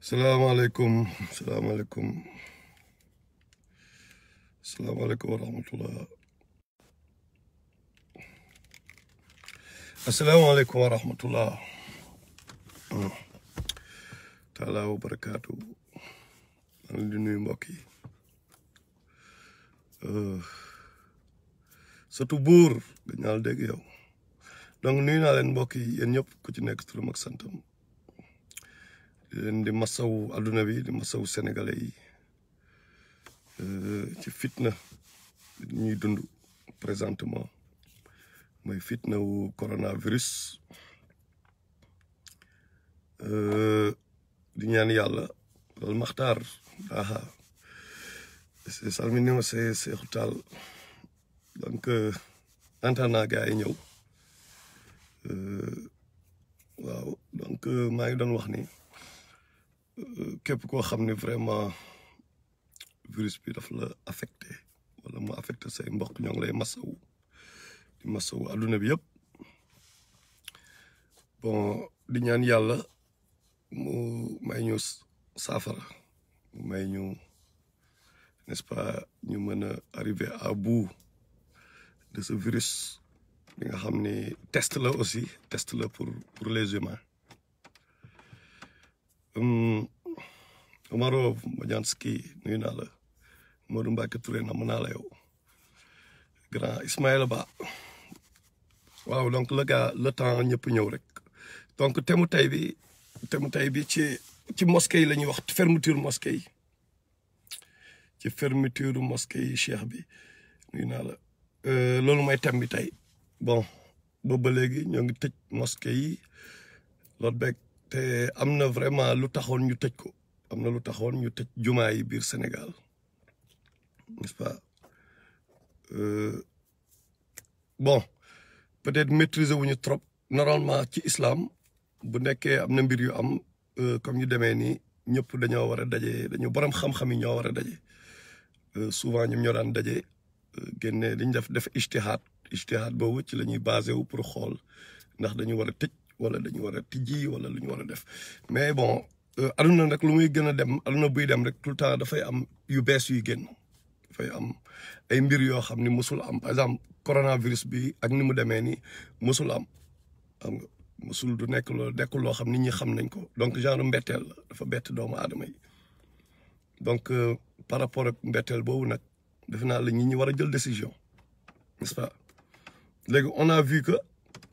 salaamaaleykum salaamaaleykum salaamaaleykum wa rahmatullah asalaamaaleykum wa rahmatullah taala wa barakaatu maa ngi di nuyu mbokk yi surtout buur dañ naa la dégg yow donc nuyu naa leen mbokk yi yéen ñëpp ku ci nekk turam ak santam di leen di masawu adduna bi di masawu sénégalais yi ci fitna ñuy dund présentement mooy fitna wu coronavirus di ñaan yàlla loolu maxtaar aha c'est salminima c'est Seexu Taal donc antana gars yi ñëw waaw donc maa ngi doon wax ni képp koo xam ne vraiment virus bi daf la affecté wala mu affecté say mbokk ñoo ngi lay masawu di masawu adduna bi yëpp bon di ñaan yàlla mu may ñu saafara mu may ñu n'est-ce pas ñu mën a arriver à bout de ce virus bi nga xam ni test la aussi test la pour pour les humains Omaro Madianski nuyu naa la Modou Mbacke Touré na mën naa la yow grand Ismaïla Ba waaw donc le gars le temps ñëpp ñëw rek donc temu tey bi temu tey bi ci ci mosquée yi la ñuy wax fermeture mosquée yi ci fermeture mosquée yi cheikh bi nuyu naa la loolu mooy thème bi tey bon boobu ba léegi ñoo ngi tëj mosquée yi loolu beeg te am na vraiment lu taxoon ñu tëj ko am na lu taxoon ñu tëj jumaa yi biir Sénégal n'est-ce pas bon peut-être maîtriser wuñu trop normalement ci islam bu nekkee am na mbir yu am comme yu demee nii ñëpp dañoo war a daje dañu borom xam-xam yi ñoo war a daje souvent ñoom ñoo daan daje génne dañ def def ijtihaad ijtihaad boobu ci la ñuy basé wu pour xool ndax dañu war a tëj wala dañu war a tijji wala lu ñu war a def mais bon aduna rek lu muy gën a dem aduna buy dem rek tout le temps dafay am yu bees yuy génn dafay am ay mbir yoo xam ni musul am par exemple coronavirus bi ak ni mu demee ni musul am xam nga musul du nekk loo nekkul loo xam nit ñi xam nañ ko donc genre mbetteel la dafa bett doomu aadama yi donc par rapport ak mbetteel boobu nag defe naa la nit ñi war a jël décision n'est-ce pas léegi on a vu que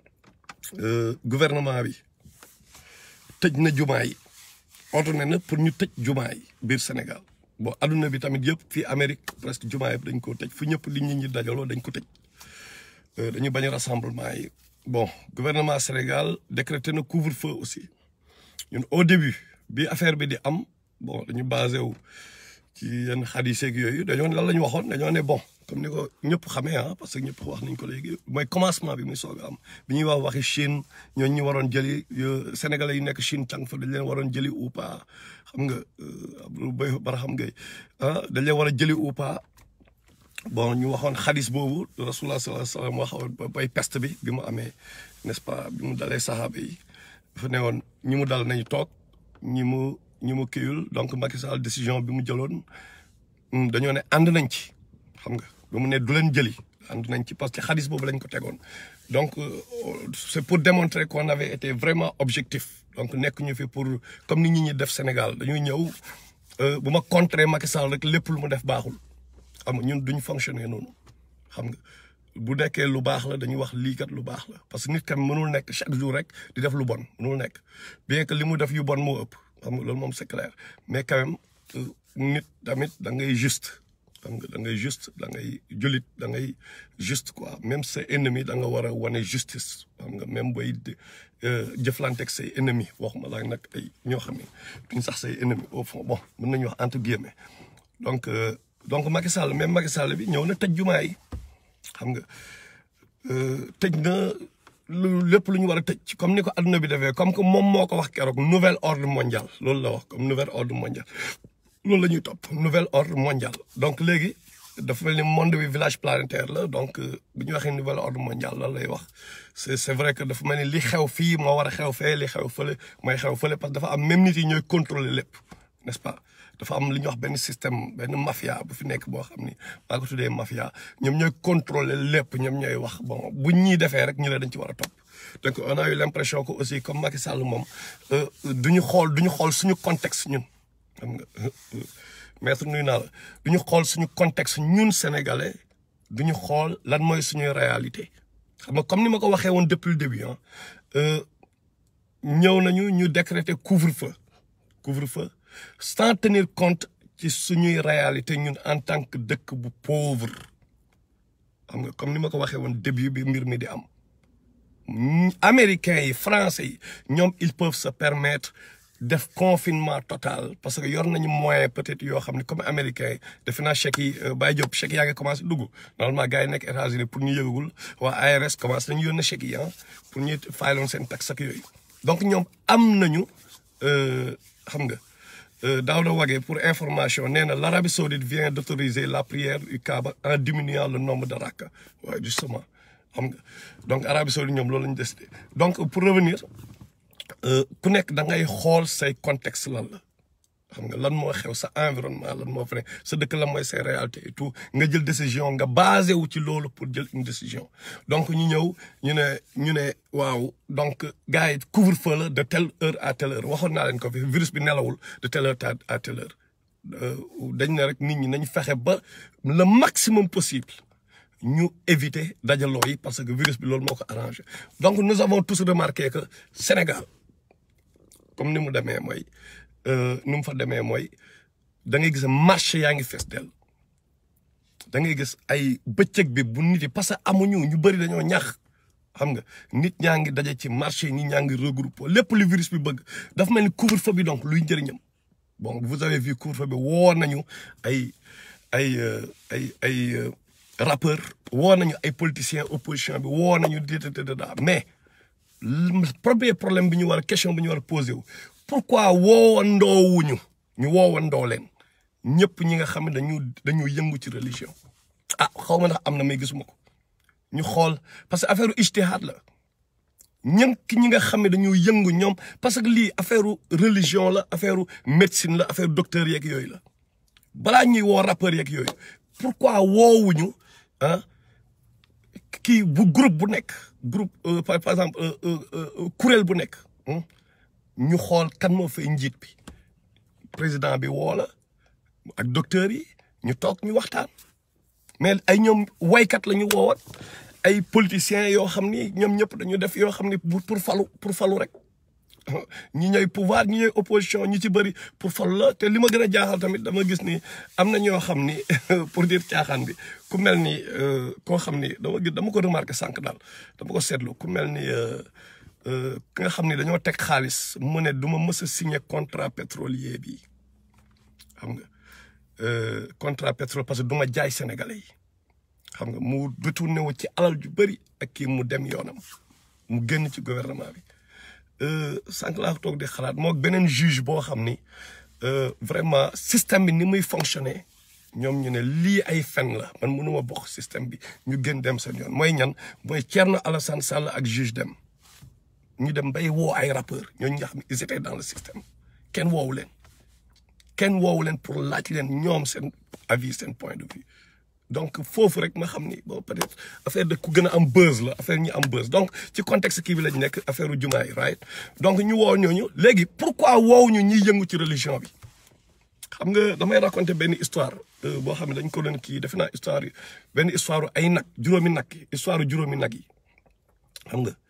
gouvernement bi tëj na jumaa yi ordonné na pour ñu tëj jumaa yi biir Sénégal bon adduna bi tamit yëpp fii Amérique presque jumaa yëpp dañ ko tëj fu ñëpp li nit ñi dajaloo dañ ko tëj dañu bañ rassemblement yi bon gouvernement Sénégal décrété na couvre-feu aussi ñun au début bi affaire bi di am bon dañu basé wu ci yenn xadis yeeg yooyu dañoo ne lan la ñu waxoon dañoo ne bon comme ni ko ñëpp xamee ah parce que ñëpp wax nañ ko léegi mooy commencement bi muy soog a am bi ñuy wax waxi Chine ñooñu ñu waroon jëli sénégalais yi nekk Chine tàng fa dañ leen waroon jëli ou pas xam nga Abdou Bay Barham Gueye ah dañ leen war a jëli ou pas bon ñu waxoon xadis boobu rasulullah sallallahu alayhi wasallam waxoon bay peste bi bi mu amee n'est-ce pas bi mu dalee saxaaba yi dafa ne woon ñi mu dal nañu toog ñi mu ñi mu kiyul donc Macky Sall décision bi mu jëloon dañoo ne ànd nañ ci xam nga ba mu ne du leen jëli ànd nañ ci parce que xadis boobu lañ ko tegoon donc c'est pour démontrer qu'on avait été vraiment objectif donc nekk ñu fi pour comme ni ñi ñi def Sénégal dañuy ñëw bu ma contrer Macky Sall rek lépp lu mu def baaxul xam nga ñun duñ fonctionner noonu xam nga bu nekkee lu baax la dañuy wax lii kat lu baax la parce que nit kam mënul nekk chaque jour rek di def lu bon mënul nekk bien que li mu def yu bon moo ëpp xam nga loolu moom c'est clair mais quand même nit tamit da ngay juste xam nga da ngay juste da ngay jullit da ngay juste quoi même say ennemi da nga war a wane justice xam nga même booy jëflanteeg say ennemi waxuma la nag ay ñoo xam ne duñ sax say ennemi au fond bon mën nañu wax entre guillemets donc donc Macky Sall même Macky Sall bi ñëw na tëj jumaa yi xam nga tëj na lu lépp lu ñu war a tëj comme ni ko adduna bi defee comme que moom moo ko wax keroog nouvel ordre mondial loolu la wax comme nouvel ordre mondial loolu la ñuy topp nouvel ordre mondial donc léegi dafa mel ni monde bi village planétaire la donc bu ñu waxee nouvel ordre mondial lan lay wax c'est c'est vrai que dafa mel ni li xew fii moo war a xew fee li xew fële mooy xew fële parce que dafa am même nit yi ñooy contrôler lépp n'est-ce pas dafa am li ñuy wax benn système benn mafia bu fi nekk boo xam ni maa ko tuddee mafia ñoom ñooy contrôler lépp ñoom ñooy wax bon bu ñuy defee rek ñu ne dañ ci war a topp donc on a eu l'impression que aussi comme Macky Sall moom du ñu xool du ñu xool suñu contexte ñun xam nga maître nuyu naa la du ñu xool suñu contexte ñun sénégalais du ñu xool lan mooy suñuy réalité xam nga comme ni ma ko waxee woon depuis le début ah ñëw nañu ñu décréter couvre-feu couvre-feu sans tenir compte ci suñuy réalité ñun en tant que dëkk bu pauvre xam nga comme ni ma ko waxee woon début bi mbir mi di am américains yi français yi ñoom ils peuvent se permettre def confinement total parce que yor nañu moyen peut-être yoo xam ne comme américains yi defe naa chèques yi Baye Diop chèques yaa ngi commencé dugg normalement gars yi nekk États-Unis pour ñu yëgagul waa ARS commencé nañu yónnee chèques yi ah pour ñu fayaloon seen taxe ak yooyu donc ñoom am nañu xam nga Daouda Wagué pour information nee na l'Arabie saoudite vient d'autoriser la prière du Kaaba en diminuant le nombre de raka waaye justement xam nga donc Arabie saoudite ñoom loolu lañu décidé donc pour revenir ku nekk da ngay xool say contexte lan la xam nga lan moo xew sa environnement lan moo fa ne sa dëkk lan mooy say réalité et tout nga jël décision nga basé wu ci loolu pour jël une décision donc ñu ñëw ñu ne ñu ne waaw donc gars yi couvre-feu la de telle heure à telle heure waxoon naa leen ko fi virus bi nelawul de telle heure à telle heure dañ ne rek nit ñi nañ fexe ba le maximum possible ñu éviter dajaloo yi parce que virus bi loolu moo ko arrangé donc nous avons tous remarqué que Sénégal comme ni mu demee mooy ni mu fa demee mooy da ngay gis marché yaa ngi fees del da ngay gis ay bëccëg bi bu nit yi parce que amuñu ñu bëri dañoo ñax xam nga nit ñaa ngi daje ci marché nit ñaa ngi regroupé lépp lu virus bi bëgg dafa mel ni couvre-feu bi donc luy njëriñam bon vous avez vu couvre-feu bi woo nañu ay ay ay ay rappeur woo nañu ay politiciens opposition bi woo nañu déedéet mais premier problème bi ñu war a question bi ñu war a posé wu pourquoi woowandoowuñu ñu woowandoo leen ñëpp ñi nga xam ne dañu dañu yëngu ci religion ah xaw ma ndax am na may gisuma ko ñu xool parce que affaire ijtihaad la ñënk ñi nga xam ne dañu yëngu ñoom parce que lii affaire religion la affaire médecine la affaire docteur yeeg yooyu la balaa ñuy woo rappeur yeeg yooyu pourquoi woowuñu ah kii bu groupe bu nekk groupe par exemple kuréel bu nekk ñu xool kan moo fay njiit bi président bi woo la ak docteur yi ñu toog ñu waxtaan mais ay ñoom waykat la ñu woowoon ay politiciens yoo xam ni ñoom ñëpp dañu def yoo xam ni pour falu pour falu rek ñi ñooy pouvoir ñi ñooy opposition ñi ci bëri pour falu la te li ma gën a jaaxal tamit dama gis ni am na ñoo xam ni pour dire caaxaan bi ku mel ni koo xam ni dama gis dama ko remarqué sànq daal dama ko seetlu ku mel ni ki nga xam ni dañoo teg xaalis mu ne du ma mës a signé contrat pétrolier bi xam nga contrat pétrole parce que du ma jaay sénégalais yi xam nga mu retourné wu ci alal ju bëri ak kii mu dem yoonam mu génn ci gouvernement bi sànq laa toog di xalaat moo beneen juge boo xam ni vraiment système bi ni muy fonctionner ñoom ñu ne lii ay fen la man mënuma bokk système bi ñu gën dem seen yoon mooy ñan mooy Thierno Alassane Sall ak juge dem ñu dem bay woo ay rappeurs ñooñu nga xam ne ils étaient dans le système kenn woowu leen kenn woowu leen pour laaj leen ñoom seen avis seen point de vue donc foofu rek ma xam ni bon peut-être affaire de ku gën a am buzz la affaire ñi am buzz donc ci contexte kii bi lañ nekk affaire u jumaa yi right donc ñu woo ñooñu léegi pourquoi woowu ñu ñiy yëngu ci religion bi xam nga damay raconter benn histoire boo xam ne dañ ko doon kii defe naa histoire yi benn histoire ay nag juróomi nag yi histoire juróomi nag yi xam nga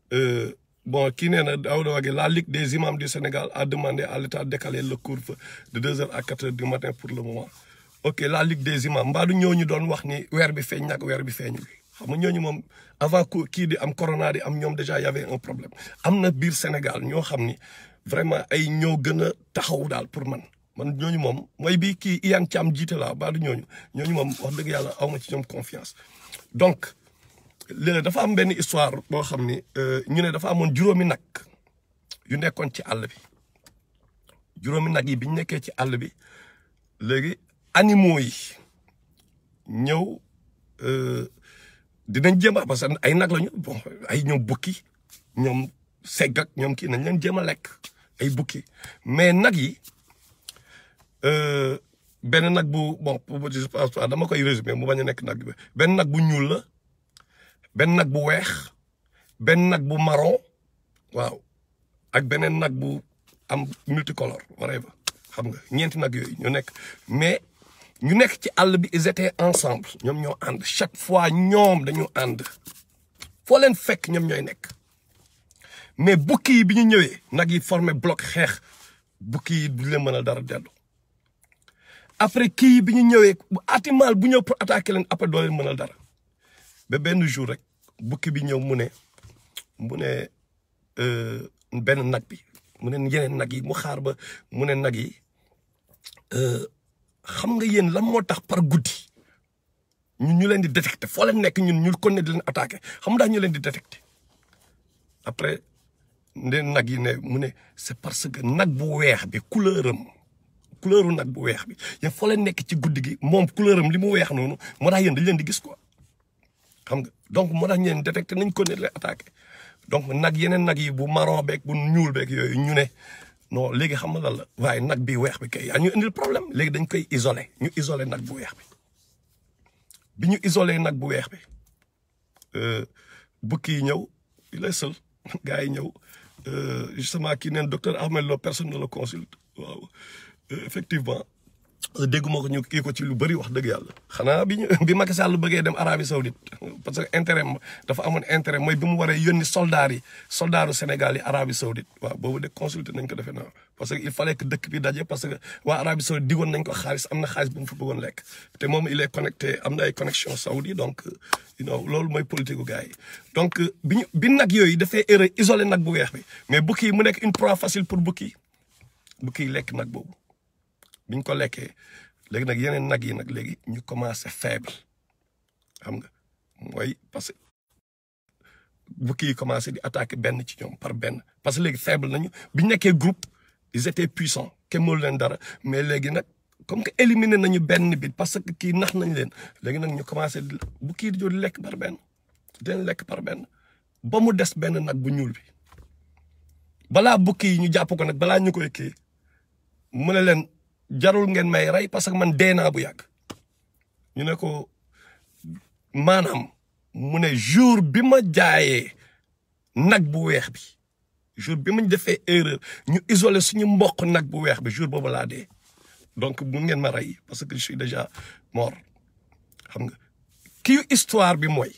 bon kii nee na Daouda Wagué la Ligue des imams du Sénégal a demandé à l'État de décaler le couvre-feu de deux heures à quatre heures du matin pour le moment ok la Ligue des imams mbaa du ñooñu doon wax ni weer bi feeñ nag weer bi feeñul xam nga ñooñu moom avant kii di am corona di am ñoom déjà y avait un problème am na biir Sénégal ñoo xam ni vraiment ay ñoo gën a taxaw daal pour man man ñooñu moom mooy bii kii Iyane Thiam jiite laa mbaa du ñooñu ñooñu moom wax dëgg yàlla aw ma ci ñoom confiance donc léegi dafa am benn histoire boo xam ni ñu ne dafa amoon juróomi nag yu nekkoon ci àll bi juróomi nag yi bi ñu nekkee ci àll bi léegi animaux yi ñëw dinañ jéem a parce que ay nag lañu bon ay ñoom bukki ñoom segg ak ñoom kii nañ leen jéem a lekk ay bukki mais nag yi benn nag bu bon je pense pas dama koy résumer mu bañ a nekk nag bi benn nag bu ñuul la benn nag bu weex benn nag bu marron waaw ak beneen nag bu am multicolore whatever xam nga ñeenti nag yooyu ñu nekk mais ñu nekk ci àll bi ils étaient ensemble ñoom ñoo ànd chaque fois ñoom dañu ànd foo leen fekk ñoom ñooy nekk mais bukki yi bi ñu ñëwee nag yi formé bloc xeex bukki yi du leen mën a dara dellu après kii bi ñu ñëwee atimal bu ñëw pour attaquer leen après doo leen mën a dara ba benn jour rek bukki bi ñëw mu ne mu ne benn nag bi mu ne yeneen nag yi mu xaar ba mu ne nag yi xam nga yéen lan moo tax par guddi ñun ñu leen di détecté foo leen nekk ñun ñu kon ne di leen attaqué xam nga ñu leen di détecté après nde nag yi ne mu ne c'est parce que nag bu weex bi couleur am couleuru nag bu weex bi yéen foo leen nekk ci guddi gi moom couleur am li mu weex noonu moo tax yéen dañ leen di gis quoi xam nga donc moo tax ñu leen détecté nañ ko ne leen attaqué donc nag yeneen nag yi bu marron beeg bu ñuul beeg yooyu ñu ne non léegi xam nga lan la waaye nag bi weex bi kay yaa ñu indil problème léegi dañ koy isolé ñu isolé nag bu weex bi bi ñu isolé nag bu weex bi bukki yi ñëw il est seul gars yi ñëw justement kii neen docteur Ahmed Lo personne ne le consulte waaw effectivement dégguma ko ñu kii ko ci lu bëri wax dëgg yàlla xanaa bi ñu bi Macky Sall bëggee dem Arabie Saoudite parce que intérêt dafa amoon intérêt mooy bi mu waree yónni soldats yi soldaaru Sénégal yi Arabie Saoudite waaw boobu de consulté nañ ko defee naa parce que il fallait que dëkk bi daje parce que waa Arabie Saoudite digoon nañ ko xaalis am na xaalis bu mu fa bëggoon lekk te moom il est connecté am na ay connexion saoudi donc you know loolu mooy politique gu gars yi donc bi ñu bi nag yooyu dafay erreur isolé nag bu weex bi mais bukki yi mu nekk une proie facile pour bukki bukki yi lekk nag boobu biñ ko lekkee léegi nag yeneen nag yi nag léegi ñu commencé faible xam nga mooy parce que bukki yi commencé di attaquer benn ci ñoom par benn parce que léegi faible nañu biñ nekkee groupe ils étaient puissants kenn mënu leen dara mais léegi nag comme que éliminer nañu benn bi parce que kii nax nañ leen léegi nag ñu commencé di bukki yi di di lekk par benn di leen lekk par benn ba mu des benn nag bu ñuul bi balaa bukki yi ñu jàpp ko nag balaa ñu koy kii mu ne leen jarul ngeen may rey parce que man dee naa bu yàgg ñu ne ko maanaam mu ne jour bi ma jaayee nag bu weex bi jour bi ma defee erreur ñu isolé suñu mboq nag bu weex bi jour boobu laa dee donc mun ngeen ma rey parce que je suis déjà mort xam nga kii histoire bi mooy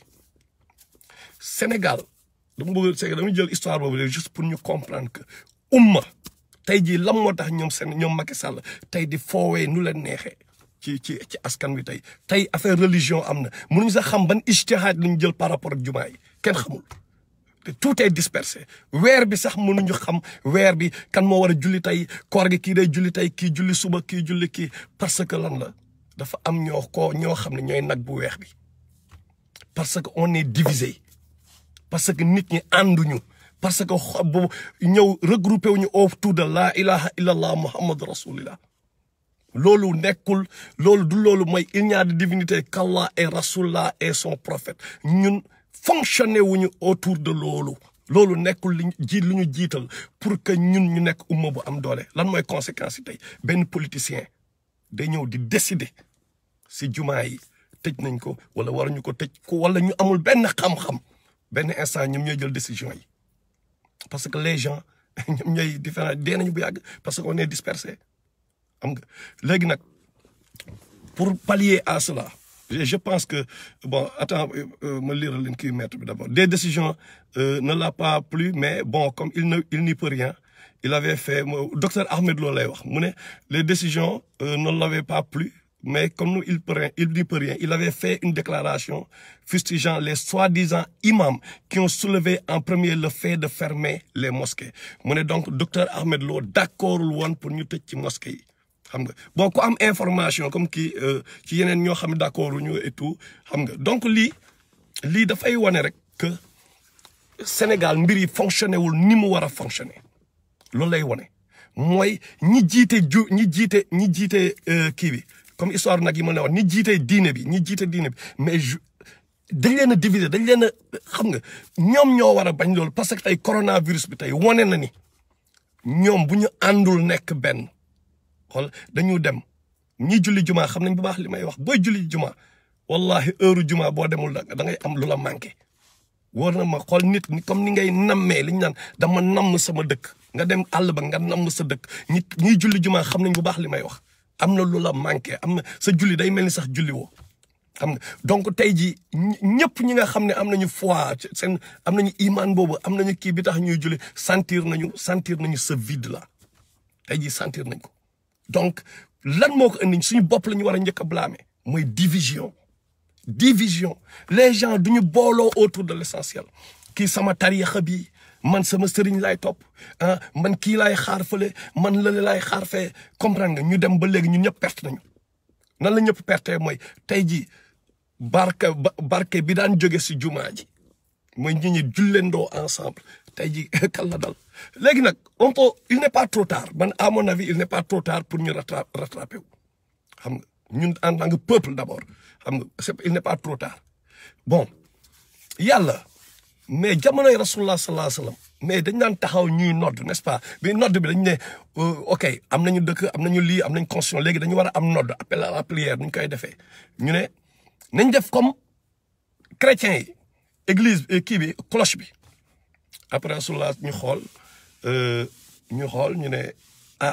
Sénégal dama bëgg c'est dama jël histoire boobu juste pour ñu comprendre que umma tey jii lan moo tax ñoom seen ñoom Macky Sall tey di foowee nu leen neexee ci ci ci askan wi tey tey affaire religion am na mënuñu sax xam ban ijtihaad lañu jël par rapport ak jumaa yi kenn xamul te tout est dispersé weer bi sax mënuñu xam weer bi kan moo war a julli tey koor gi kii day julli tey kii julli suba kii julli kii parce que lan la dafa am ñoo ko ñoo xam ne ñooy nag bu weex bi parce que on est divisé parce que nit ñi ànduñu parce que xob bu ñëw regroupé wuñu autour de la ilaha illallah muhammad rasulillah loolu nekkul loolu du loolu mooy il n'y a de divinité qu'Allah et rasulullah et son prophète ñun fonctionné wuñu autour de loolu loolu nekkul li ji lu ñu jiital pour que ñun ñu nekk umma bu am doole lan mooy conséquence yi tey benn politicien day ñëw di décider si jumaa yi tëj nañ ko wala waruñu ko tëj ko wala ñu amul benn xam-xam benn instant ñoom ñooy jël décision yi parce que les gens ñoom ñooy différent dee nañu bu yàgg parce que on est dispersé xam nga léegi nag pour pallier à cela je pense que bon attends ma lire leen kii maître bi d'abord des décisions ne l'a pas plu mais bon comme il ne il n'y peut rien il avait fait docteur Ahmed Lo lay wax mu ne les décisions ne l'avaient pas plu mais comme nous il peut rien il n'y peut rien il avait fait une déclaration fustigeant les soi-disant imams qui ont soulevé en premier le fait de fermer les mosquées mu ne donc docteur Ahmed Lo d'accordul woon pour ñu tëj ci mosquée yi xam nga bon ku am information comme kii ci yeneen ñoo xam ne d'accord ñu et tout xam nga donc lii lii dafay wane rek que Sénégal mbir yi fonctionné wul ni mu war a fonctionner loolu lay wane mooy ñi jiite ju ñi jiite ñi jiite kii bi comme histoire nag yi ma ne woon ñi jiite diine bi ñi jiite diine bi mais dañ leen a diviser dañ leen a xam nga ñoom ñoo war a bañ loolu parce que tey coronavirus bi tey wane na ni ñoom bu ñu àndul nekk benn xool dañu dem ñi julli juma xam nañ bu baax li may wax booy julli juma wallahi heure juma boo demul da ngay am lu la manqué. wóor na ma xool nit ni comme ni ngay nammee li ñu naan dama namm sama dëkk nga dem àll ba nga namm sa dëkk ñi ñiy julli juma xam nañ bu baax li may wax am na lu la manqué am na sa julli day mel ni sax julli woo xam nga donc tey jii ñëpp ñi nga xam ne am nañu foi seen am nañu iman boobu am nañu kii bi tax ñuy julli sentir nañu sentir nañu ce vide là tey jii sentir nañ ko donc lan moo ko indi suñu bopp la ñu war a njëkk a blâmer mooy division division les gens duñu booloo autour de l'essentiel kii sama tariixa bi man sama sëriñ laay topp ah man kii laay xaar fële man lële laay xaar fee comprendre nga ñu dem ba léegi ñun ñëpp perte nañu nan la ñëpp perte mooy tey jii barke barke bi daan jóge si jumaa ji mooy ñi ñi julleendoo ensemble tey jii kan la dal léegi nag on peut il n'est pas trop tard man à mon avis il n'est pas trop tard pour ñu rattraper wu xam nga ñun en tant que peuple d'abord xam nga c'est il n'est pas trop tard bon yàlla mais jamonoy rasulullah sallallahu alayhi wasallam mais dañ daan taxaw ñuy nodd n'est-ce pas bi nodd bi dañ ne ok am nañu dëkk am nañu lii am nañu constitution léegi dañu war a am nodd appel à la prière ñu koy defee ñu ne nañ def comme chrétiens yi église kii bi cloche bi après rasulullah ñu xool ñu xool ñu ne ah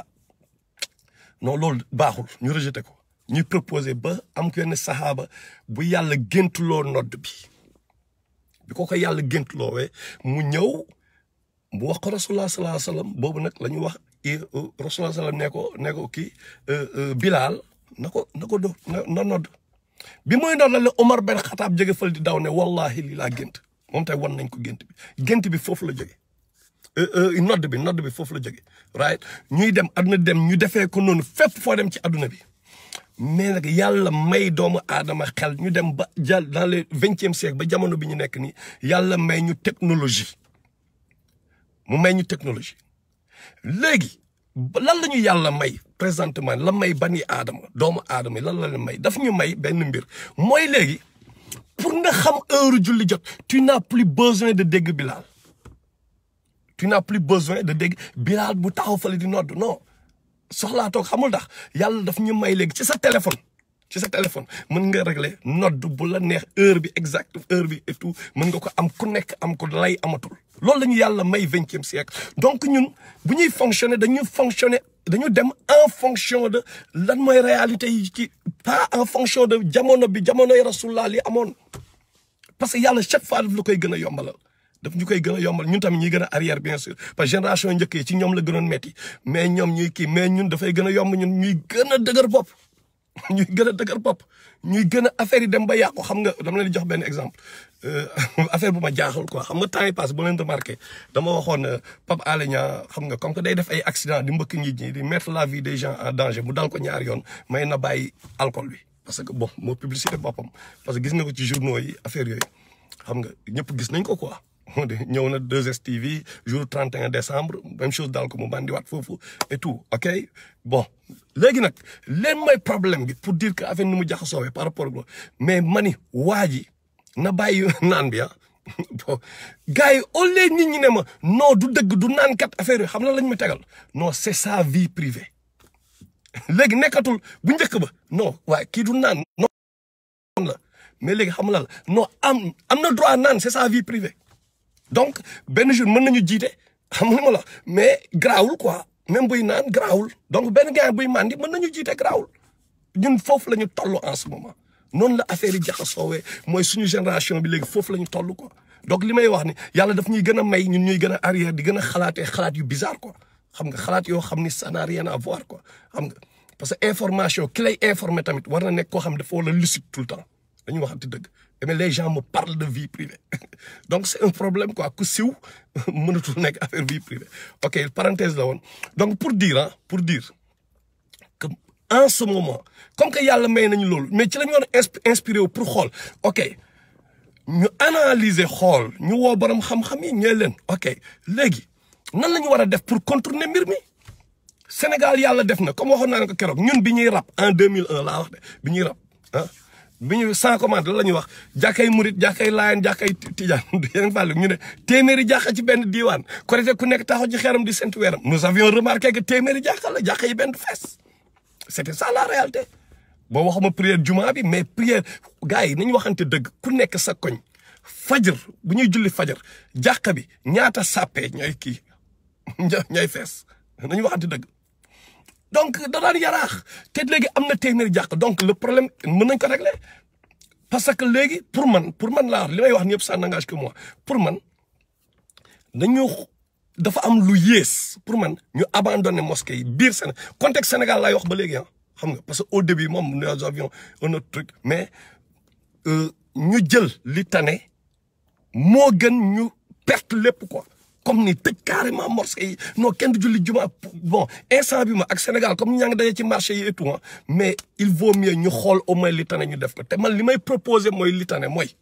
non loolu baaxul ñu rejeté ko ñuy proposé ba am kenn saxaaba bu yàlla géntuloo nodd bi bi ko ko yàlla géntuloowee mu ñëw mu wax ko rasulullah sallallahu alayhi wasallam boobu nag la ñu wax rasulullah sallam ne ko ne ko kii bilaal na ko na ko do na nodd bi muy nodd la Omar ben Xataab jóge fël di daw ne wallahi lii laa gént moom tey wan nañ ko gént bi gént bi foofu la jóge nodd bi nodd bi foofu la jóge right ñuy dem àdduna dem ñu defee ko noonu fépp foo dem ci àdduna bi mais nag yàlla may doomu aadama xel ñu dem ba jàll dans le vingtième siècle ba jamono bi ñu nekk nii yàlla may ñu technologie mu may ñu technologie léegi lan la ñu yàlla may présentement la may bani aadama doomu aadama yi lan la leen may daf ñu may benn mbir mooy léegi pour nga xam heure julli jot tu n'as plus besoin de dégg bilaal tu n'as plus besoin de dégg bilaal bu taxaw fale di nodd non soxlaa toog xamul tax yàlla daf ñu may léegi ci sa téléphone ci sa téléphone mën nga régler nodd bu la neex heure bi exact heure bi et tout mën nga ko am ku nekk am ko lay amatul loolu la ñu yàlla may vingtième siècle donc ñun bu ñuy fonctionner dañuy fonctionner dañu dem en fonction de lan mooy réalité yi ci pas en fonction de jamono bi jamonoy rasulullah li amoon parce que yàlla chaque fois daf la koy gën a yombalal daf ñu koy gën a yombal ñun tamit ñuy gën a arrière bien sûr parce que génération njëkk yi ci ñoom la gënoon metti mais ñoom ñuy kii mais ñun dafay gën a yomb ñun ñuy gën a dëgër bopp ñuy gën a dëgër bopp ñuy gën a affaire yi dem ba yàqu xam nga dama leen di jox benn exemple affaire bu ma jaaxal quoi xam nga temps yi passé bu leen remarqué dama waxoon Pape Alé Niang xam nga comme que day def ay accident di mbëkk nit ñi di mettre la vie des gens en danger mu dal ko ñaari yoon may na bàyyi alcool bi parce que bon moo publicité boppam parce que gis nga ko ci journaux yi affaire yooyu xam nga ñëpp gis nañ ko quoi ñëw na 2STV jour 31 décembre même chose daal ko mu bandiwaat foofu et tout ok bon léegi nag leen mooy problème bi pour dire que affaire ni mu jaxasoowee par rapport ak mais mani waa ji na bàyyi naan bi ah bon gars yi au lieu nit ñi ne ma non du dëgg du naan kat affaire yi xam na lañ ma tegal non c'est sa vie privée léegi nekkatul bu njëkk ba non waaye kii du naan non la mais léegi xam la la non am am na droit naan c'est sa vie privée donc benn jour mën nañu jiite xam nga ma la mais garaawul quoi même buy naan garaawul donc benn gars buy mandi mën nañu jiite garaawul ñun foofu la ñu toll en ce moment noonu la affaire yi jaxasoowee mooy suñu génération bi léegi foofu la ñu toll quoi donc li may wax ni yàlla daf ñuy gën a may ñun ñuy gën a arrière di gën a xalaatee xalaat yu bizarre quoi xam nga xalaat yoo xam ni ça n'a rien à voir quoi xam nga parce que information ki lay informer tamit war na nekk koo xam dafa war a lucide tout le temps dañuy waxante dëgg mais les gens me parlent de vie privée donc c'est un problème quoi ku siw mënatul nekk affaire vie privée ok parenthèse la woon donc pour dire ah pour dire que en ce moment comme que yàlla may nañu loolu mais ci la ñu war a inspiré wu pour xool ok ñu analyser xool ñu woo borom xam-xam yi ñooy leen ok léegi nan la ñu war a def pour contourner mbir mi Sénégal yàlla def na comme waxoon naa ne ko keroog ñun bi ñuy rap en 2001 laa wax de bi ñuy rap ah bi ñu sans commande la ñuy wax jàkkay murit jàkkay laayan jàkkay tijaan yéen fàllu ñu ne téeméeri jàkka ci benn diiwaan korité ku nekk taxaw ci xeeram di sentu weeram nous avions remarqué que téeméeri jàkka la jàkka yi benn fees c'était ça la réalité boo waxuma prière juma bi mais prière gars yi nañu waxante dëgg ku nekk sa koñ fajar bu ñuy julli fajar jàkka bi ñaata sàppee ñooy kii ñooy fees nañu waxante dëgg donc da daan yaraax te léegi am na téeméeri jàkk donc le problème mën nañ ko régler parce que léegi pour man pour man laa wax li may wax ni yëpp ça n'engage que moi pour man dañu dafa am lu yées pour man ñu abandonné mosquée yi biir Sénégal contexte Sénégal laay wax ba léegi ah xam nga parce que au début moom nous avions un autre truc mais ñu jël li tane moo gën ñu perte lépp quoi comme ni tëj carrément mosquée yi non kenn du julli juma bon instant bi ma ak Sénégal comme ñaa ngi daje ci marché yi et tout mais il vaut mieux ñu xool au moins li tane ñu def ko te man li may proposer mooy li tane mooy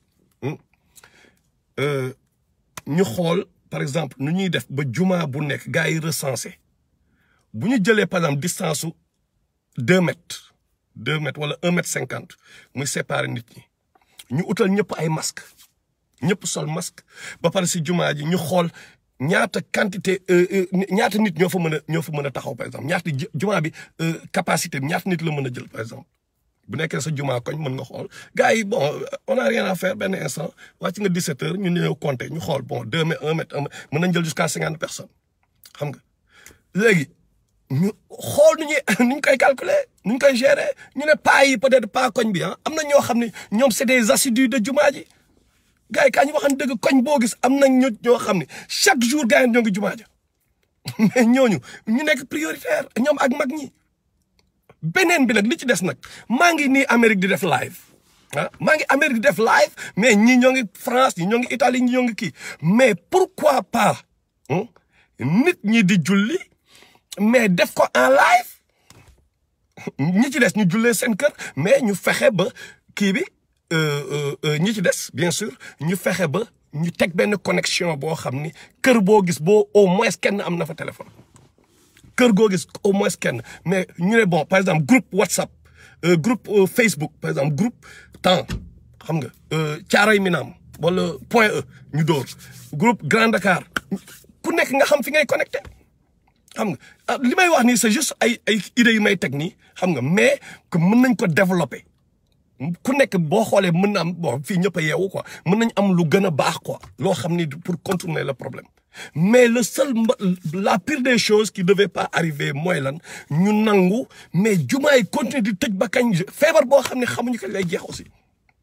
ñu xool par exemple nu ñuy def ba juma bu nekk gars yi recensé bu ñu jëlee par exemple distance su deux mètres deux mètres wala un mètre cinquante muy séparer nit ñi ñu utal ñëpp ay masque ñëpp sol masque ba pare si juma ji ñu xool ñaata quantité ñaata nit ñoo fa mën a ñoo fa mën a taxaw par exemple ñaata juma bi capacité bi ñaata nit la mën a jël par exemple bu nekkee sa juma koñ mën nga xool gars yi bon on a rien à faire benn instant wàcc nga 17 heures ñu ñëw compter ñu xool bon deux mètres un mètre un mètre mën nañ jël jusqu'à cinquante personnes xam nga léegi ñu xool nu ñuy nu ñu koy calculer nu ñu koy gérer ñu ne pas yi peut-être pas koñ bi ah am na ñoo xam ne ñoom c'est des assidus de juma ji gars yi kaa ñu waxan dëgg koñ boo gis am nañ ñu ñoo xam ne chaque jour gars yi ñoo ngi jumaa ja mais ñooñu ñu nekk prioritaire ñoom ak mag ñi beneen bi nag li ci des nag maa ngi nii Amérique di def live ah maa ngi Amérique di def live mais ñii ñoo ngi France ñi ñoo ngi Italie ñi ñoo ngi kii mais pourquoi pas nit ñi di julli mais def ko en live ñi ci des ñu jullee seen kër mais ñu fexe ba kii bi ñi ci des bien sûr ñu fexe ba ñu teg benn connexion boo xam ni kër boo gis boo au moins kenn am na fa téléphone kër goo gis au moins kenn mais ñu ne bon par exemple groupe WhatsApp groupe Facebook par exemple groupe temps xam nga Caaroy Minam wala Point E ñu dóor groupe Grand Dakar ku nekk nga xam fi ngay connecté xam nga li may wax nii c'est juste ay ay idées yu may teg nii xam nga mais que mën nañ ko développer ku nekk boo xoolee mën na am bon fii ñëpp a yeewu quoi mën nañ am lu gën a baax quoi loo xam ni pour contourner le problème mais le seul la pire des choses qui devait pas arriver mooy lan ñu nangu mais jumaa yi continuer di tëj ba kañ feebar boo xam ne xamuñu kañ lay jeex aussi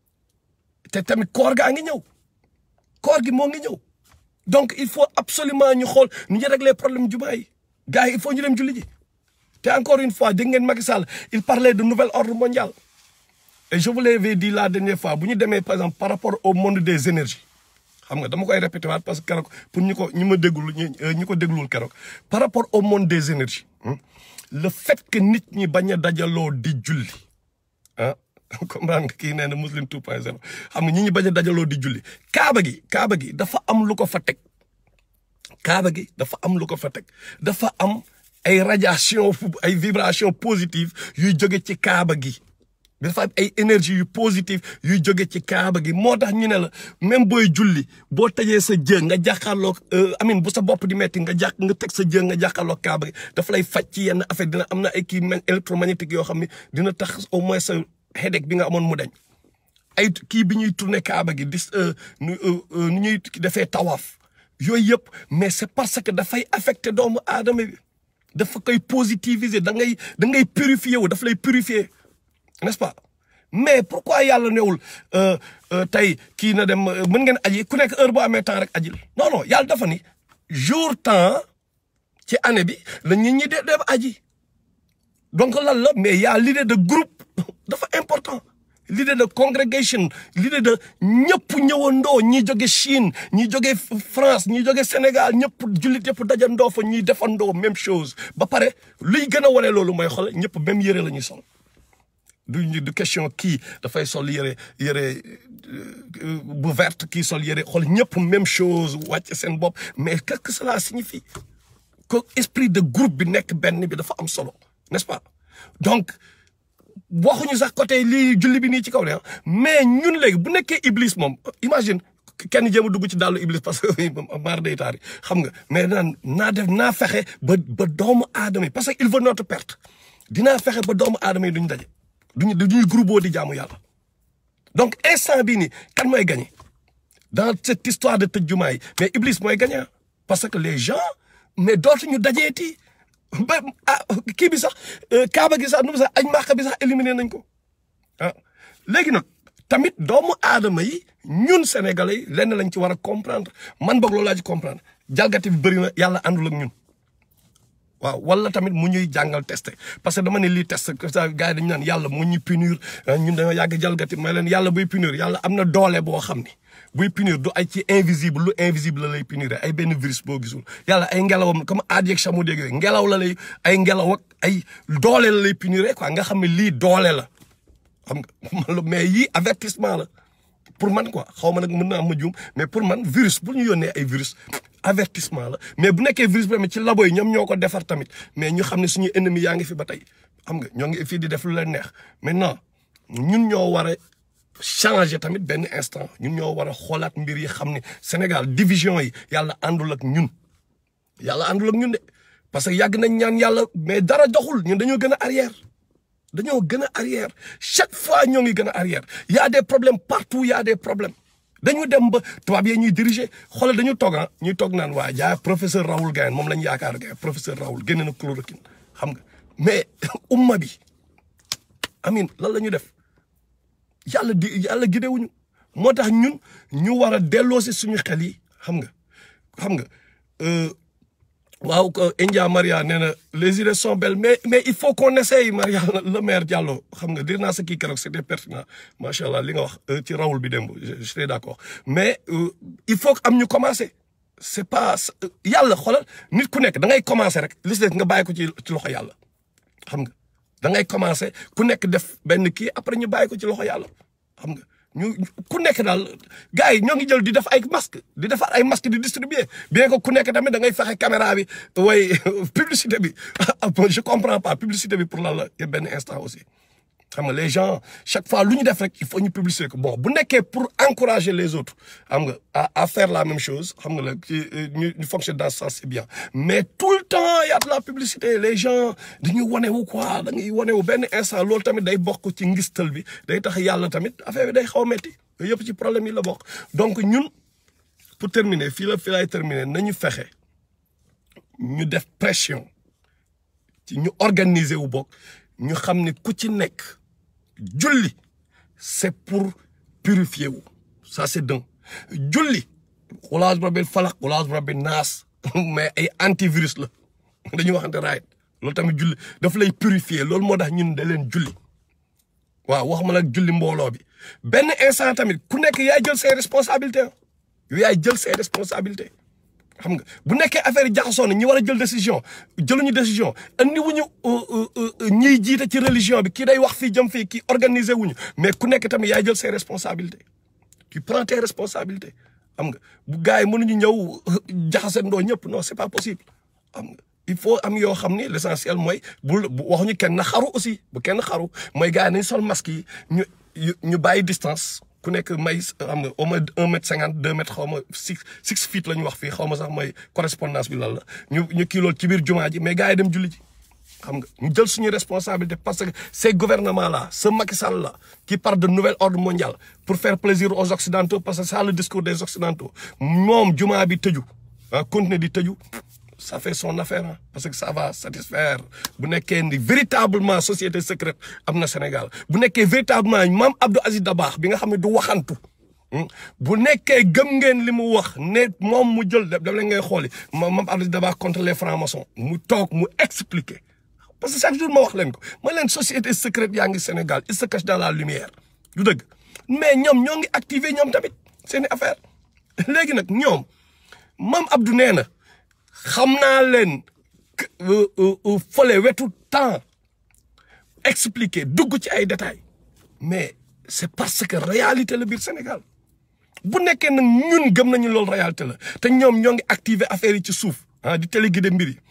te tamit koor gaa ngi ñëw koor gi moo ngi ñëw donc il faut absolument ñu xool nu ñu régler problème jumaa yi gars yi il faut ñu dem julli ji te encore une fois dégg ngeen Macky Sall il parlait de nouvel ordre mondial et je vous l'avais dit la dernière fois bu ñu demee par exemple par rapport au monde des énergies xam nga dama koy répété waat parce que keroog pour ñu ko ñu ma déggul ñu ko déglul keroog par rapport au monde des énergies le fait que nit ñi bañ a dajaloo di julli ah comprendre nga kii nee na muslim 2.0 xam nga ñi ñi bañ a dajaloo di julli kaaba gi kaaba gi dafa am lu ko fa teg kaaba gi dafa am lu ko fa teg dafa am ay radiation ay vibration positive yuy jóge ci kaaba gi dafa am ay énergie yu positive yuy jóge ci kaaba gi moo tax ñu ne la même booy julli boo tëjee sa jë nga jàkkaarloo amin bu sa bopp di metti nga jàkk nga teg sa jë nga jàkkaarloo kaaba gi dafa lay faj ci yenn affaire dina am na ay kii électromagnétique yoo xam ne dina tax au moins sa headache bi nga amoon mu dañ ay kii bi ñuy tourner kaaba gi dis nu ñuy defee tawaaf yooyu yëpp mais c'est parce que dafay affecter doomu aadama bi dafa koy positiviser da ngay da ngay purifier wu dafa lay purifier n'est-ce pas mais pourquoi yàlla newul tey kii na dem mën ngeen aji ku nekk heure boo amee temps rek ajil non non yàlla dafa ni jour temps ci année bi la nit ñi de dem aji donc lan la mais y a l'idée de groupe dafa important l'idée de congrégation l'idée de ñëpp ñëwandoo ñi jóge Chine ñi jóge France ñi jóge Sénégal ñëpp jullit yëpp dajandoo fa ñuy defandoo même chose ba pare luy gën a wane loolu mooy xool ñëpp même yëre la ñuy sol du du question kii dafay sol yëre yëre bu verte kii sol yëre xool ñëpp même chose wàcc seen bopp mais qu'est-ce que cela signifie que esprit de groupe bi nekk benn bi dafa am solo n'est-ce pas donc waxuñu sax côté lii julli bi nii ci kaw ne mais ñun léegi bu nekkee iblis moom imagine kenn jéem a dugg ci dàllu iblis parce que maar day taari xam nga mais naan naa def naa fexe ba ba doomu aadama yi parce que il veut notre perte dinaa fexe ba doomu aadama yi duñ daje duñu duñuy groupe di jaamu yàlla donc instant bii nii kan mooy gagné dans cette histoire de tëj jumaa yi mais iblis mooy gagné parce que les gens mais dootuñu dajeeti ba ah kii bi sax kaaba gi sax nu mu sax añ màkk bi sax éliminé nañ ko ah léegi nag tamit doomu aadama yi ñun sénégalais yi lenn lañ ci war a comprendre man boog loolu laa ci comprendre jalgati bi bëri na yàlla àndul ak ñun waaw wala tamit mu ñuy jàngal testé parce que dama ne lii test ça gars yi dañu naan yàlla mu ñuy punir ñun dañoo yàgg jalgati may leen yàlla buy punir yàlla am na doole boo xam ni buy punir du ay ci invisible lu invisible la lay punir ay benn virus boo gisul yàlla ay ngelawam comme aad yeeg chameau dégg yooyu ngelaw la lay ay ngelaw ak ay doole la lay punir quoi nga xam ne lii doole la xam nga mais yii avertissement la pour man quoi xaw ma nag mën naa am ma juum mais pour man virus bu ñu yónnee ay virus avertissement la mais bu nekkee virus bi tamit ci labo yi ñoom ñoo ko defar tamit mais ñu xam ne suñu ennemi yaa ngi fi ba tey xam nga ñoo ngi fii di def lu leen neex maintenant ñun ñoo war a changer tamit benn instant ñun ñoo war a xoolaat mbir yi xam ne Sénégal division yi yàlla àndul ak ñun yàlla àndul ak ñun de parce que yàgg nañ ñaan yàlla mais dara doxul ñun dañoo gën a arrière dañoo gën a arrière chaque fois ñoo ngi gën a arrière y a des problèmes partout y a des problèmes dañu dem ba tubaab yi ñuy diriger xoolal dañu toog ah ñuy toog naan waa jaa professeur Raoul Gaye moom lañu yaakaar Gaye professeur Raoul génne na chloroquine xam nga mais umma bi amin lan la ñu def yàlla di yàlla gidewuñu moo tax ñun ñu war a delloo si suñu xel yi xam nga xam nga waaw India Maria nee na les idées sont belles mais mais il faut qu'on essaye Maria le maire Diallo xam nga dir naa sa kii keroog c'était pertinent macha allah li nga wax ci Raoul bi démb je suis d'accord mais il faut que am ñu commencer c'est pas yàlla xoolal nit ku nekk da ngay commencer rek li si des nga bàyyi ko ci ci loxo yàlla xam nga da ngay commencer ku nekk def benn kii après ñu bàyyi ko ci loxo yàlla xam nga ñu ku nekk daal gars yi ñoo ngi jël di def ay masque di defar ay masque di distribuer bien que ku nekk tamit da ngay fexe caméra bi way publicité bi je comprends pas publicité bi pour lan la benn instant aussi xam nga les gens chaque fois lu ñu def rek il faut ñu publiciter ko bon bu nekkee pour encourager les autres xam nga à à faire la même chose xam nga la ci ñu ñu fonctionne dans ce sens c'est bien mais tout le temps y a de la publicité les gens dañuy wane wu quoi da ngay wane wu benn instant loolu tamit day bokk ci ngistal bi day tax yàlla tamit affaire bi day xaw a métti yooyu yëpp ci problème yi la bokk donc ñun pour terminer fii la fii lay terminer nañu fexe ñu def pression ci ñu organiser wu bokk ñu xam ne ku ci nekk julli c'est pour purifier wu ça c'est d'un julli xulaas rabbil falaq xulaas rabbil naas mais ay antivirus la dañuy waxante raayit loolu tamit julli daf lay purifier loolu moo tax ñun da leen julli waaw wax ma nag julli mbooloo bi benn instant tamit ku nekk yaay jël ses responsabilités yow yaay jël ses responsabilités xam nga bu nekkee affaire yi jaxasoo na ñi war a jël décision jëluñu décision andi wuñu ñiy jiite ci religion bi kii day wax fii jëm fii kii organiser wuñu mais ku nekk tamit yaay jël ses responsabilités tu prends tes responsabilités xam nga bu gars yi mënuñu ñëw jaxase ndoo ñëpp non c'est pas possible xam nga il faut am yoo xam ni l'essentiel mooy bul waxuñu kenn na xaru aussi bu kenn xaru mooy gars yi nañ sol masque yi ñu ñu bàyyi distance ku nekk may xam nga au moins un mètre cinquante deux mètres xaw ma six six feet la ñu wax fii xaw ma sax mooy correspondance bi lan la ñu ñu kii loolu ci biir jumaa ji mais gars yi dem julli ji xam nga ñu jël suñu responsabilité parce que ces gouvernements là ce Macky Sall là qui parle de nouvel ordre mondial pour faire plaisir aux occidentaux parce que c'est ça le discours des occidentaux moom jumaa bi tëju ah continuer di tëju ça fait son affaire ah parce que ça va satisfaire bu nekkee ni véritablement société secrète am na Sénégal bu nekkee véritablement maam Abdou Aziz Dabakh bi nga xam ne du waxantu bu nekkee gëm ngeen li mu wax ne moom mu jël daf leen ngay xooli maam Abdou Aziz Dabakh contre les francs-maçons mu toog mu expliquer parce que chaque jour ma wax leen ko ma leen société secrète yaa ngi Sénégal il se cache dans la lumière du dëgg mais ñoom ñoo ngi activer ñoom tamit seeni affaire léegi nag ñoom maam Abdou nee na xam naa leen fële wetu temps expliquer dugg ci ay détails mais c'est parce que réalité la biir Sénégal bu nekkee nag ñun gëm nañu loolu réalité la te ñoom ñoo ngi activer affaire yi ci suuf ah di téléguider mbir yi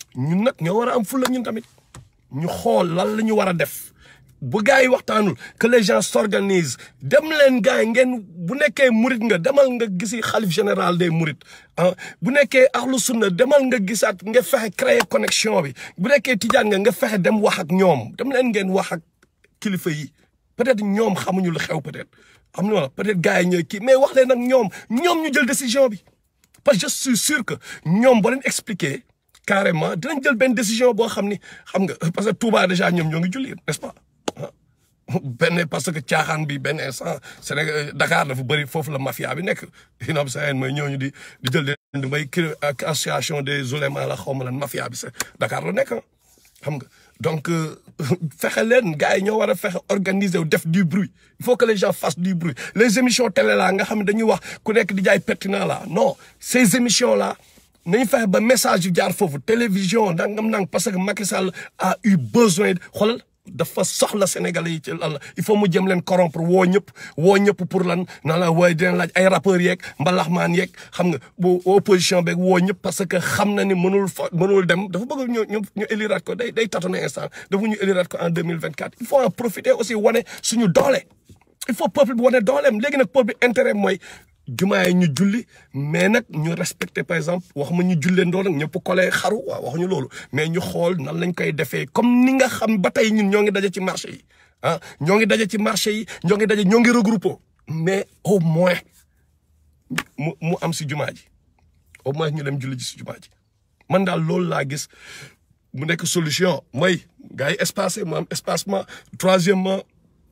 ñun nag ñoo war a am fulla ñun tamit ñu xool lan la ñu war a def bu gars yi waxtaanul que les gens s'organisent dem leen gars yi ngeen bu nekkee murit nga demal nga gisi xalif général des murit ah bu nekkee ahlu sunna demal nga gisaat nga fexe créer connexion bi bu nekkee tijaan nga nga fexe dem wax ak ñoom dem leen ngeen wax ak kilifa yi peut-être ñoom xamuñu lu xew peut-être xam nga peut-être gars yi ñooy kii mais wax leen ak ñoom ñoom ñu jël décision bi parce que je suis sûr que ñoom boo leen expliquer carrément dinañ jël benn décision boo xam ni xam nga parce que Touba déjà ñoom ñoo ngi julli n'est-ce pas benn parce que caaxaan bi benn instant Sénégal Dakar dafa bëri foofu la mafia bi nekk inob saen mooy ñooñu di di jël di may ak association des oulémas la xaw ma lan mafia bi sa Dakar la nekk xam nga donc fexe leen gars yi ñoo war a fexe organiser wu def du bruit il faut que les gens fassent du bruit les émissions télé là nga xam ne dañuy wax ku nekk di jaay pertinent là non ces émissions là nañu fexe ba message yu jaar foofu télévision nangam nang parce que Macky Sall a eu besoin xoolal dafa soxla Sénégalais yi ci lan la il faut mu jëm leen corrompre woo ñëpp woo ñëpp pour lan na la waaye dina laaj ay rappeurs yeeg mbalaxmaan yeeg xam nga bu opposition beeg woo ñëpp parce que xam na ni mënul fa mënul dem dafa bëgg ñu ñu ñu éliraat ko day day tâtonner instant dafa ñu éliraat ko en 2024 il faut en profiter aussi wane suñu doole il faut peuple bi wane dooleem léegi nag peuple bi intérêt mooy jumaa yi ñu julli mais nag ñu respecté par exemple wax ma ñu jullee ndoo nag ñëpp kolee xaru waaw waxuñu loolu mais ñu xool nan lañ koy defee comme ni nga xam ba tey ñun ñoo ngi daje ci marché yi ah ñoo ngi daje ci marché yi ñoo ngi daje ñoo ngi regroupé mais au moins mu mu am si jumaa ji au moins ñu dem julli ji si jumaa ji man daal loolu laa gis mu nekk solution mooy gars yi espacé mu am espacement troisièmement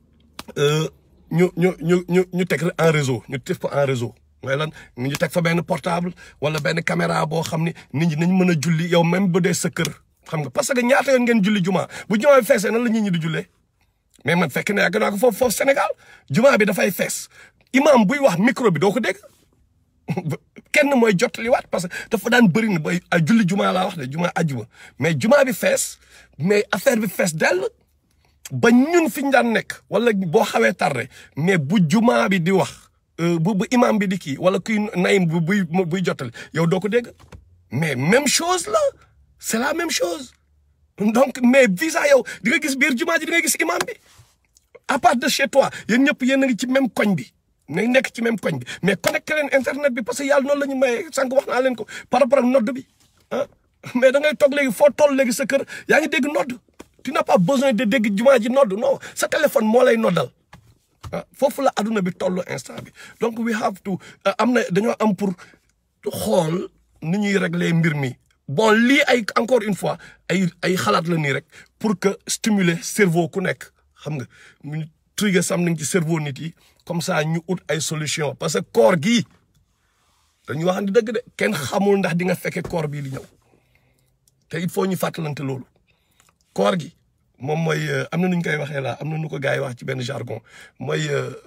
ñu ñu ñu ñu ñu teg en réseau ñu teg ko en réseau mooy lan ñu teg fa benn portable wala benn caméra boo xam ni nit ñi nañ mën a julli yow même bu dee sa kër xam nga parce que ñaata yoon ngeen julli juma bu jumaa bi feesee nan la nit ñi di jullee mais man fekk na yàgg naa ko foofu foofu Sénégal juma bi dafay fees imam buy wax micro bi doo ko dégg kenn mooy jottaliwaat parce que dafa daan bëri na bay ay julli juma laa wax de juma ajjuma mais juma bi fees mais affaire bi fees dell ba ñun fi ñu daan nekk wala boo xawee tardé mais bu jumaa bi di wax bu bu imam bi di kii wala kuy nayim bu buy buy jottali yow doo ko dégg mais même chose la c'est la même chose donc mais visa yow di nga gis biir jumaa ji di nga gis imam bi à part de chez toi yéen ñëpp yéen a ngi ci même koñ bi nañ nekk ci même koñ bi mais connecté leen internet bi parce que yàlla noonu la ñu maye sànq wax naa leen ko par rapport ak nodd bi ah mais da ngay toog léegi foo toll léegi sa kër yaa ngi dégg nodd tu n'as pas besoin de dégg jumaa ji nodd non sa téléphone moo lay noddal ah foofu la adduna bi toll instant bi donc we have to am na dañoo am pour xool ni ñuy régler mbir mi bon lii ay encore une fois ay ay xalaat la nii rek pour que stimuler cerveau ku nekk xam nga ñu trigger something ci cerveau nit yi comme ça ñu ut ay solution parce que koor gii dañuy wax di dëgg de kenn xamul ndax di nga fekke koor bii di ñëw te il faut ñu fàttalante loolu koor gi moom mooy am na nu ñu koy waxee laa am na nu ko gars yi wax ci benn jargon mooy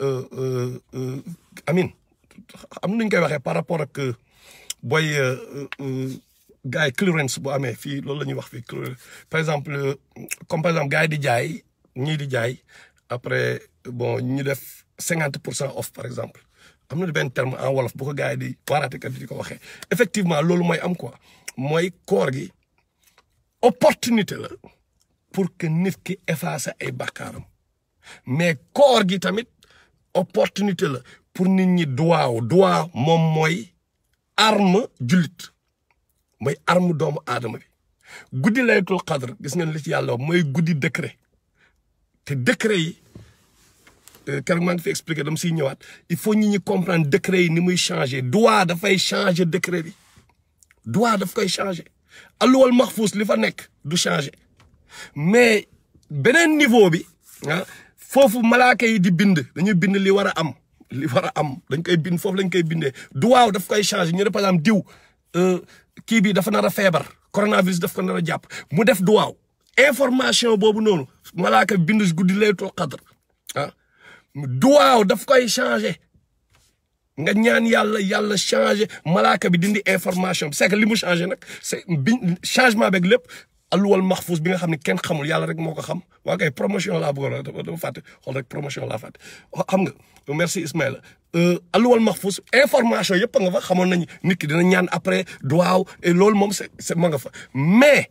amin am na nu ñu koy waxee par rapport ak booy gars yi clearance bu amee fii loolu la ñuy wax fii par exemple comme par exemple gars yi di jaay ñii di jaay après bon ñu def cinquante pour cent off par exemple am na benn terme en wolof bu ko gars yi di waaraatekat di ko waxee effectivement loolu mooy am quoi mooy koor gi opportunité la pour que nit ki effacer ay bàkkaaram mais koor gi tamit opportunité la pour nit ñi duwaaw duwaa moom mooy arme jullit mooy arme doomu aadama bi guddi laylatul qadr gis ngeen li ci yàlla mooy guddi décret te décret yi keroog maa ngi fi expliqué dama siy ñëwaat il faut ñi ñi comprendre décret yi ni muy changer duwaa dafay changer décret bi duwaa daf koy changer alluwal maxfuus li fa nekk du changer mais beneen niveau bi ah foofu malaaka yi di bind dañuy bind li war a am li war a am dañ koy bind foofu lañ koy bindee duwaaw daf koy changer ñu ne par exemple diw kii bi dafa nar a feebar coronavirus daf ko nar a jàpp mu def duwaaw information boobu noonu malaaka bind guddi laylatul qadr ah duwaaw daf koy changer nga ñaan yàlla yàlla changer malaaka bi dindi information bi c'est que li mu changer nag c'est bi changement beeg lépp alluwal maxfuus bi nga xam ne kenn xamul yàlla rek moo ko xam waa kay promotion laa bëggoon dafa dafa fàtte xool rek promotion laa fàtte xam nga merci Ismaïla alluwal maxfuus information yëpp a nga fa xamoon nañu nit ki dina ñaan après duwaaw et loolu moom c'est c'est ma nga fa mais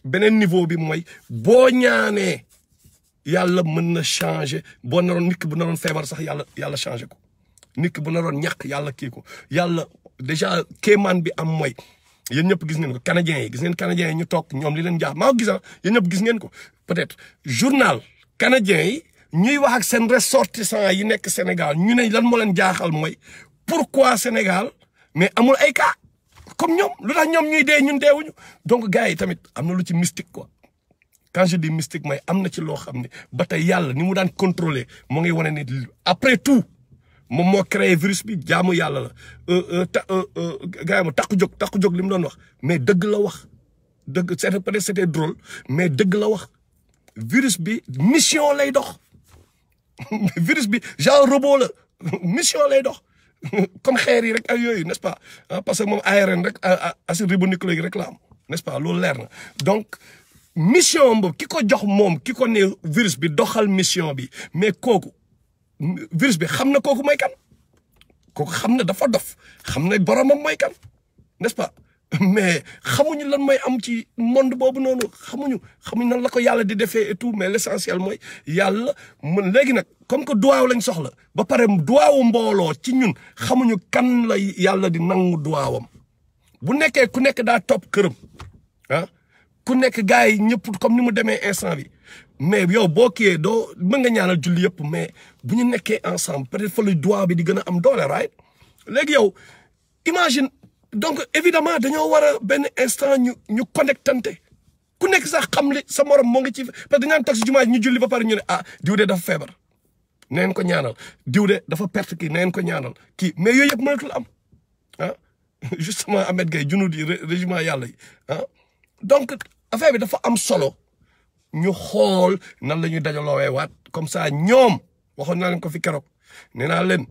beneen niveau bi mooy boo ñaanee yàlla mën na changer boo naroon nit ki bu naroon feebar sax yàlla yàlla changer ko nit ki bu naroon ñàkk yàlla kii ko yàlla déjà kéemaan bi am mooy yéen ñëpp gis ngeen ko canadiens yi gis ngeen canadiens yi ñu toog ñoom li leen jaax maa ko gis ah yéen ñëpp gis ngeen ko peut-être journal canadiens yi ñuy wax ak seen ressortissants yi nekk Sénégal ñu ne lan moo leen jaaxal mooy pourquoi Sénégal mais amul ay cas comme ñoom lu tax ñoom ñuy dee ñun deewuñu donc gars yi tamit am na lu ci mystique quoi quand je dis mystique mooy am na ci loo xam ne ba tey yàlla ni mu daan contrôler moo ngi wane ne après tout moom moo créé virus bi jaamu yàlla la ta gars yi ma takku jóg takku jóg li mu doon wax mais dëgg la wax dëgg c'est peut-être c'était drôle mais dëgg la wax virus bi mission lay dox virus bi genre robot la mission lay dox comme xeer yi rek ak yooyu n'est-ce pas parce que moom ARN rek acide ribonucléique rek la am n'est-ce pas loolu leer na donc mission boobu ki ko jox moom ki ko ne virus bi doxal mission bi mais kooku virus bi xam na kooku mooy kan kooku xam na dafa dof xam na boromam mooy kan n'est-ce pas mais xamuñu lan mooy am ci monde boobu noonu xamuñu xamuñu nan la ko yàlla di defee et tout mais l'essentiel mooy yàlla mën léegi nag comme que duwaaw lañ soxla ba pare duwaawu mbooloo ci ñun xamuñu kan la yàlla di nangu duwaawam bu nekkee ku nekk daa topp këram ah ku nekk gars yi ñëpp comme ni mu demee instant bi mais yow boo kiiyee doo mën nga ñaanal julli yëpp mais bu ñu nekkee ensemble peut-être fa la duwaaw bi di gën a am doole right léegi yow imagine donc évidemment dañoo war a benn instant ñu ñu connectante ku nekk sax xam li sa morom moo ngi ci parce que dañu toog si jumaa ñu julli ba pare ñu ne ah diw de dafa feebar neen ko ñaanal diw de dafa perte kii neen ko ñaanal kii mais yooyu yëpp mënatul am ah justement Ahmed Gaye junud yi régiment yàlla yi ah donc affaire bi dafa am solo ñu xool nan la ñuy dajaloowee waat comme ça ñoom waxoon naa leen ko fi keroog nee naa leen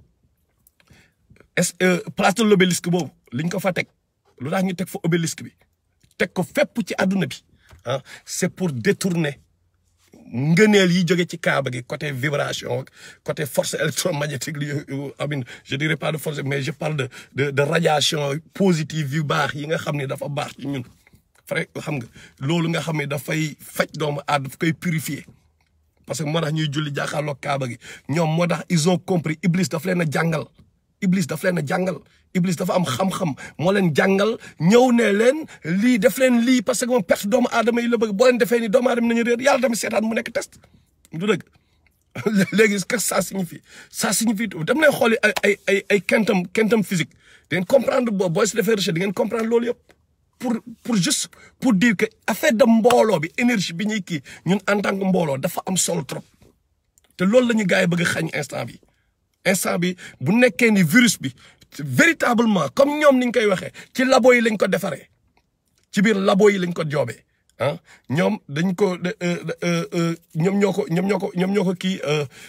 est place de l'obélisque boobu liñ ko fa teg lu tax ñu teg fa obélisque bi teg ko fépp ci àdduna bi ah c'est pour détourner ngëneel yi jóge ci kaaba gi côté vibration côté force électromagnétique li amin je dirais pas de force mais je parle de de de radiation positive yu baax yi nga xam ne dafa baax ci ñun fare xam nga loolu nga xam ne dafay faj doomu aadama daf koy purifier parce que moo tax ñuy julli jàkkaarloo kaaba gi ñoom moo tax ils ont compris Iblis daf leen a jàngal Iblis daf leen a jàngal Iblis dafa am xam-xam moo leen jàngal ñëw ne leen lii def leen lii parce que moom perte doomu aadama yi la bëgg boo leen defee ni doomu aadama nañu réer yàlla tamit seetaan mu nekk test du dëgg léegi qu'est-ce que ça signifie ça signifie dem leen xooli ay ay ay ay quantum quantum physique di ngeen comprendre boo booy si defee recherche di ngeen comprendre loolu yëpp pour pour juste pour dire que affaire de mbooloo bi énergie bi ñuy kii ñun en tant que mbooloo dafa am solo trop te loolu la ñu gars yi bëgg a xañ instant bi instant bi bu nekkee ni virus bi véritablement comme ñoom ni ñu koy waxee ci labo yi lañ ko defaree ci biir labo yi lañ ko joobee ah ñoom dañ ko ñoom ñoo ko ñoom ñoo ko ñoom ñoo ko kii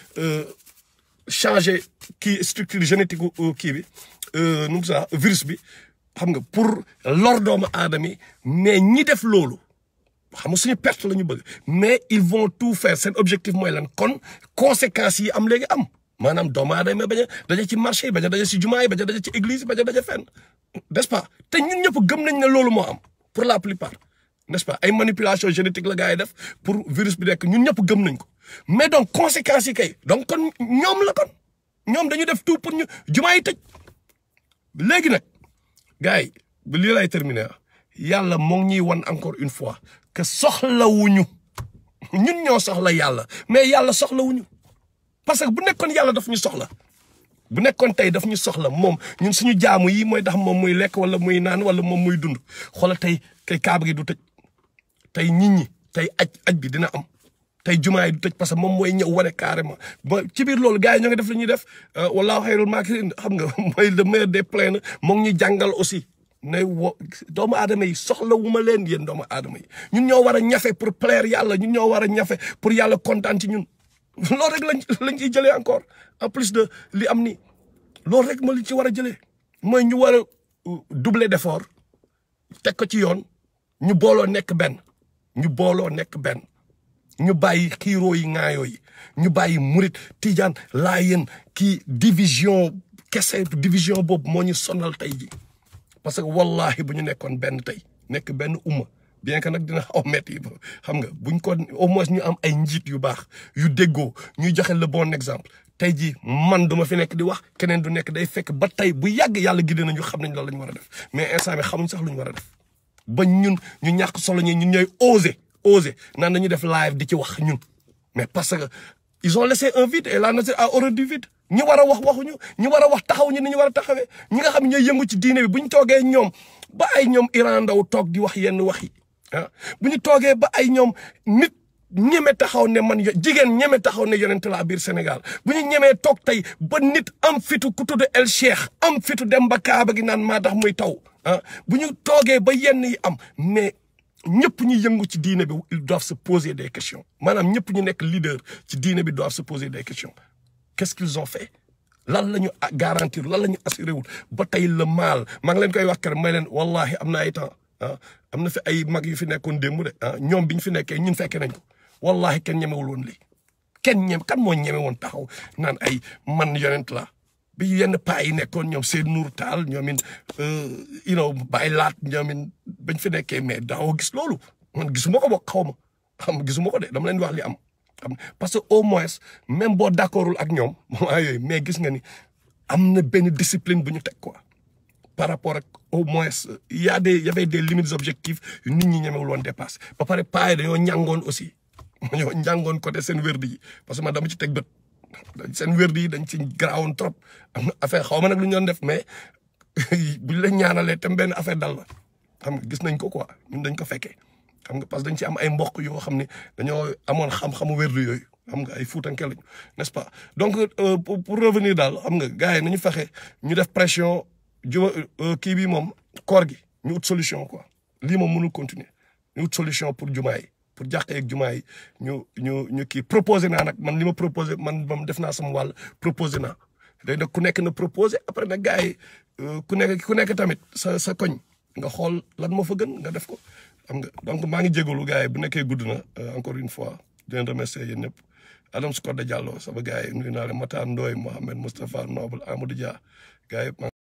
changer kii structure génétique kii bi nu mu sax virus bi xam nga pour lor doomu aadama yi mais ñi def loolu xam nga suñu perte la ñu bëgg mais ils vont tout faire seen objectif mooy lan kon conséquences yi am léegi am maanaam doomu aadama bañ a daje ci marché yi bañ a daje ci jumaa yi bañ a daje ci église yi bañ a daje fenn n'est-ce pas te ñun ñëpp gëm nañ ne loolu moo am pour la plupart n'est-ce pas ay manipulation génétique la gars yi def pour virus bi nekk ñun ñëpp gëm nañ ko mais donc conséquences yi kay donc kon ñoom la kon ñoom dañu def tout pour ñu jumaa yi tëj léegi nag gars yi ba lii lay terminer yàlla moo ngi ñuy wan encore une fois que soxlawuñu ñun ñoo soxla yàlla mais yàlla soxlawuñu parce que bu nekkoon yàlla daf ñu soxla bu nekkoon tey daf ñu soxla moom ñun suñu jaamu yi mooy tax moom muy lekk wala muy naan wala moom muy dund xoola tey kay kaaba gi du tëj tey nit ñi tey aj aj bi dina am tey jumaa yi du tëj parce que moom mooy ñëw wane carrément ba ci biir loolu gars yi ñoo ngi def li ñuy def wallaahu xayrul maakirin xam nga mooy le meilleur des plaines moo ngi ñu jàngal aussi ne wo doomu aadama yi soxla wu ma leen yéen doomu aadama yi ñun ñoo war a ñafe pour plaire yàlla ñun ñoo war a ñafe pour yàlla kontaan ci ñun loolu rek lañ lañ ciy jëlee encore en plus de li am ni loolu rek ma li ci war a jëlee mooy ñu war a doubler d'effort teg ko ci yoon ñu booloo nekk benn ñu booloo nekk benn ñu bàyyi xiiroo yi ŋaayoo yi ñu bàyyi murit tijaan laayeen kii division kese division boobu moo ñu sonal tey ji parce que wallahi bu ñu nekkoon benn tey nekk benn umma bien que nag dina xaw metti xam nga buñ ko au moins ñu am ay njiit yu baax yu déggoo ñuy joxe le bon exemple tey jii man duma fi nekk di wax keneen du nekk day fekk ba tey bu yàgg yàlla gidde nañu xam nañ loolu la ñu war a def mais instant bi xamuñ sax lu ñu war a def ba ñun ñu ñàkk solo ñi ñun ñooy oser oser naan dañuy def live di ci wax ñun mais parce que ils ont laissé un vide et la nature a horreur du vide ñi war a wax waxuñu ñi war a wax taxaw ñu ni ñu war a taxawee ñi nga xam ne ñooy yëngu ci diine bi bu ñu toogee ñoom ba ay ñoom Iran Ndaw toog di wax yenn wax yi ah bu ñu toogee ba ay ñoom nit ñeme taxaw ne man jigéen ñeme taxaw ne yonent laa biir Sénégal bu ñu ñemee toog tey ba nit am fitu ku tudd El Cheikh am fitu dem ba Kaaba gi naan maa tax muy taw ah bu ñu toogee ba yenn yi am mais ñëpp ñu yëngu ci diine bi ils doivent se poser des questions maanaam ñëpp ñu nekk leader ci diine bi doivent se poser des questions qu'est-ce qu'ils ont fait lan la ñu garantir lan la ñu assuré wul ba tey le mal maa ngi leen koy wax kër may leen wallahi am na ay temps ah am na fi ay mag yu fi nekkoon démb de ah ñoom bi ñu fi nekkee ñun fekke nañ ko wallahi kenn ñemewul woon lii kenn ñem kan moo ñeme woon taxaw naan ay man yonent la bi yenn paa yi nekkoon ñoom seen nuur taal ñoom it you know bàyyi laat ñoom it bañ fi nekkee mais daawoo gis loolu man gisuma ko bokk xaw ma xam gisuma ko de dama leen wax li am xam parce que au moins même boo d'accordul ak ñoom moment yooyu mais gis nga ni am na benn discipline bu ñu teg quoi par rapport ak au moins y a des y avait des limites objectifs yu nit ñi ñemewul woon dépassé ba pare paa yi dañoo ñàngoon aussi dañoo ñàngoon côté seen wérdi yi parce que man dama ci teg bët seen wérdi yi dañ ci garaawoon trop am na affaire xaw ma nag lu ñu doon def mais buñ la ñaanalee tam benn affaire dal la xam nga gis nañ ko quoi ñun dañ ko fekkee xam nga parce que dañ ci am ay mbokk yoo xam ne dañoo amoon xam-xamu wérdu yooyu xam nga ay fuutanke lañu n'est-ce pas donc pour revenir daal xam nga gars yi nañu fexe ñu def pression juma kii bi moom koor gi ñu ut solution quoi lii moom mënul continuer ñu ut solution pour jumaa yi pour jàqee ak jumaa yi ñu ñu ñu kii proposé naa nag man li ma proposé man moom def naa sama wàll proposé naa léegi nag ku nekk na proposé après nag gars yi ku nekk ku nekk tamit sa sa koñ nga xool lan moo fa gën nga def ko xam nga donc maa ngi jégalu gars yi bu nekkee gudd na encore une fois di leen remercier yéen ñëpp Adam Scott Diallo sama gars yi nuyu naa leen Matar Ndoye Mohamed Moustapha Noble Amadou Dia gars yi